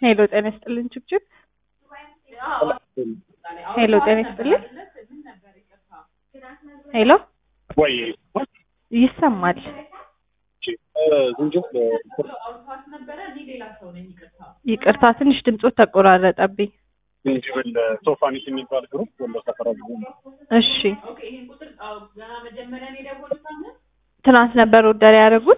ሄሎ ጤና ይስጥልን ችብችብ ሄሎ ጤና ይስጥልን ሄሎ ወይ ይሰማል ዝንጅብል ይቅርታ ትንሽ ድምፆት ተቆራረጠብኝ ዝንጅብል ሶፋኒት የሚባል ግሩፕ ወሎ ሰፈራ እሺ ትናንት ነበር ኦርደር ያደረጉት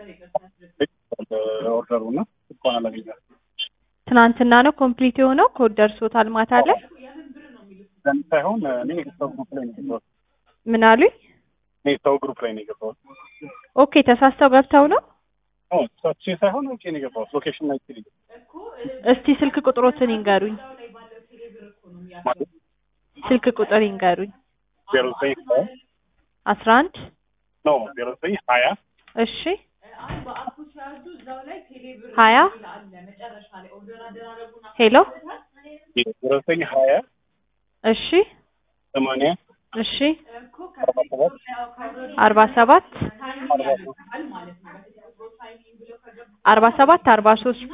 ኦርደሩ እና እንኳን አላገኛል ትናንትና ነው ኮምፕሊት የሆነው ኮድ ደርሶታል ማታ ላይ ሳይሆን እኔ ሰው ግሩፕ ላይ ነው የገባሁት ምን አሉኝ እኔ ሰው ግሩፕ ላይ ነው የገባሁት ኦኬ ተሳስተው ገብተው ነው ሳቼ ሳይሆን ውጭ ነው የገባሁት ሎኬሽን ላይ ነው እስቲ ስልክ ቁጥሮትን ይንገሩኝ ስልክ ቁጥር ይንገሩኝ ዜሮ ዘጠኝ አስራ አንድ ኖ ዜሮ ዘጠኝ ሀያ እሺ ሀያ ሄሎ ዜሮ ዘጠኝ ሀያ እሺ ሰማንያ እሺ አርባ ሰባት አርባ ሰባት አርባ ሶስት አርባ ሰባት አርባ ሶስት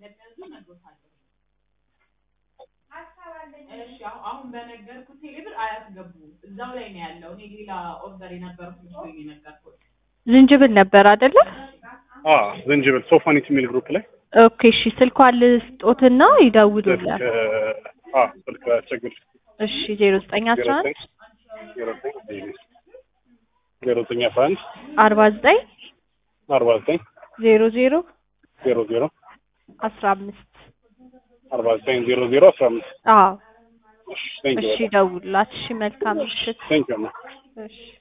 አሁን በነገርኩት ቴሌብር አያስገቡ እዛው ላይ ነው ያለው። እኔ ሌላ ኦርደር የነበረው ልጅ ነው የነገርኩት። ዝንጅብል ነበር አይደለ? አ ዝንጅብል ሶፋኒት የሚል ግሩፕ ላይ ኦኬ እሺ ስልኳን ልስጦትና ይደውሉላል። አ ስልክ አስቸግር እሺ ዜሮ ዘጠኝ አስራ አንድ ዜሮ ዘጠኝ ዜሮ ዘጠኝ አስራ አንድ አርባ ዘጠኝ አርባ ዘጠኝ ዜሮ ዜሮ ዜሮ ዜሮ አስራ አምስት አርባ ዘጠኝ ዜሮ ዜሮ አስራ አምስት አዎ ቴንክ እሺ ደውሉላት። እሺ መልካም ምሽት። ቴንክ ዩ እሺ